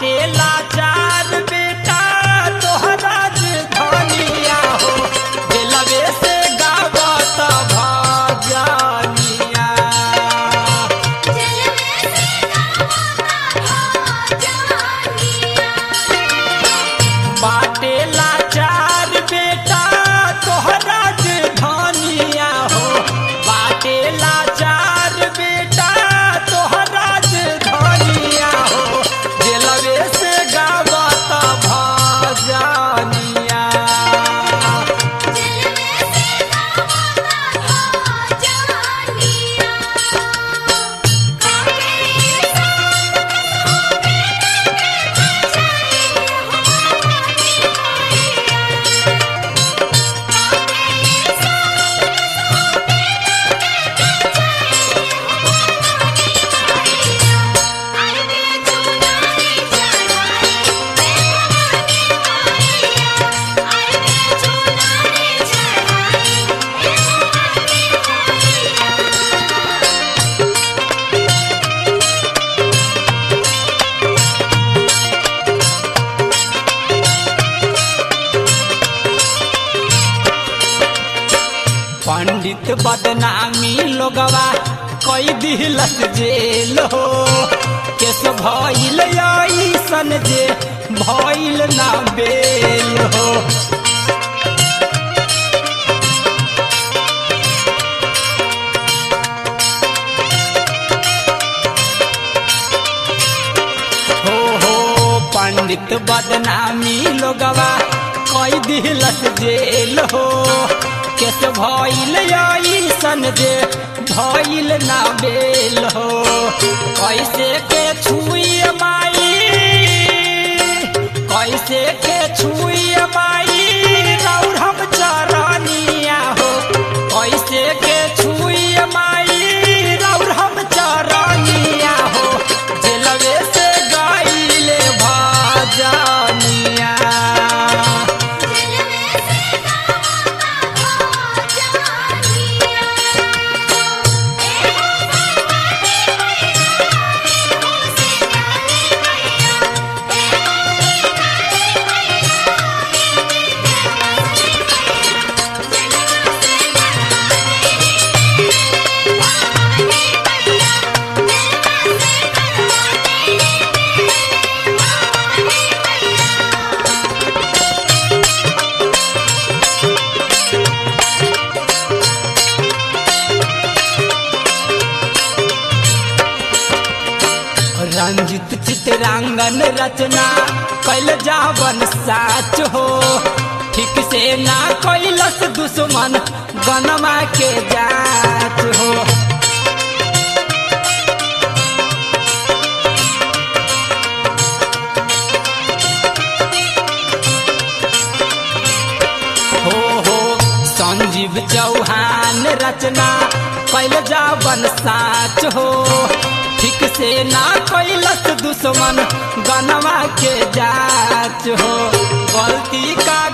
बाटे लाचार बेटा तोहरा धनिया हो दिलवे से गावत भजनिया बाटे लाचार बेटा तोहरा धनिया हो बाटे लाचार बेटा तोहरा धनिया हो दिलवे से गावत भजनिया पंडित बदनामी लोगवा कई दिलस जेल हो केस भइल ऐसन जे भइल ना बेल हो हो हो पंडित बदनामी लोगवा कई दिलस जेल हो केस भइल ऐसन जे भइल ना बेल हो कैसे के छुई माई कैसे के छुई माई रौर हम चरनिया हो कैसे के छुई माई रौर हम चरनिया हो जेलवे से गाइले भजनिया रंजित चित्रांगन रचना कैल जावन साच हो ठीक से ना कैलस दुश्मन गनमा के जाच हो हो हो संजीव चौहान रचना कैल जावन साच हो ठीक से ना कैलस दुश्मन गनवा के जाच हो गलती का